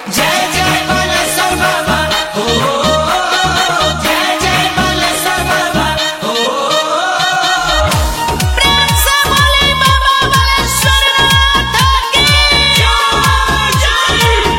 जय जय बालेश्वर बाबा हो जय जय बालेश्वर बाबा हो प्रेम से बोले बाबा बालेश्वर नाथ की जय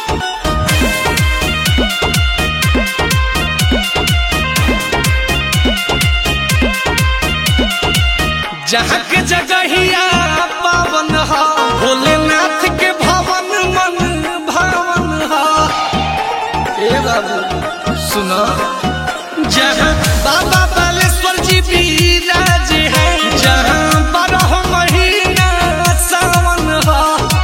जहाँ के जगहिया पावन हा भोलेनाथ के भवन मन भावन हा ए बाबू सुनो जहाँ बाबा बालेश्वर जी विराज है जहाँ बारह महीना सावन हा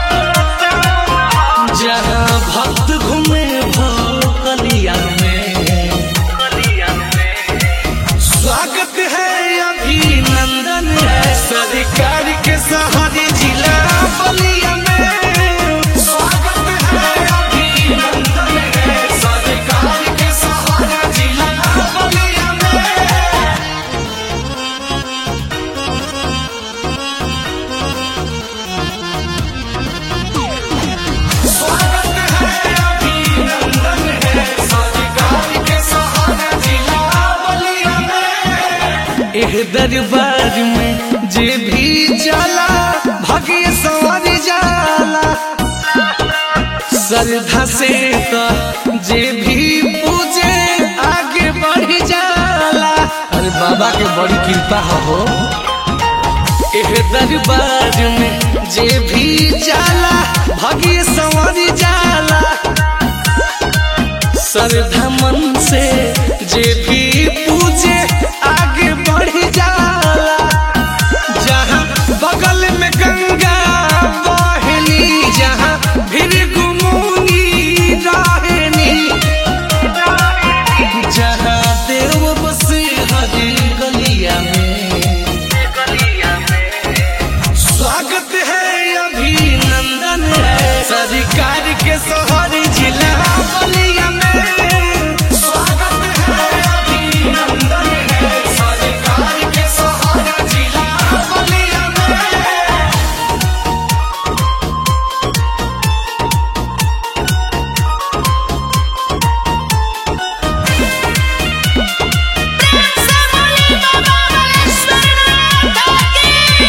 जहाँ भक्त घूमे भोकलिया में स्वागत है अभिनंदन है सरकार के सहारे जिला बलिया में स्वागत है अभिनंदन है सरकार के सहारे जिला बलिया में स्वागत है अभिनंदन है सरकार के सहारे जिला बलिया में एह दरबार में जे भी जाला भाग्य संवर जाला श्रद्धा से तो जे भी पूजे आगे बढ़ जाला अरे बाबा के बड़ी कृपा हो एह दरबार में जे भी जाला भाग्य संवर जाला श्रद्धा मन से जे भी पूजे आगे बढ़ जाला जहाँ बगल में गंगा बहनी जहाँ फिर गुमुनी रहनी जहाँ देव बसे हरी गलिया में स्वागत है अभिनंदन है सरकार के शहर जिला बलिया में स्वागत है अभिनंदन है सरकार के शहर जिला बलिया में से बोले बाबा बालेश्वर नाथ की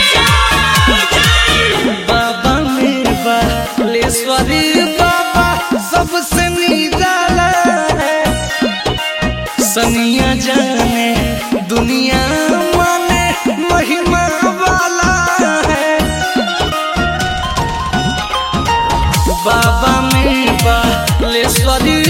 जय बाबा मेरबा लेश्वरी बाबा सबसे निराला है सनिया जाने दुनिया माने महिमा वाला है बाबा मेरबा लेश्वरी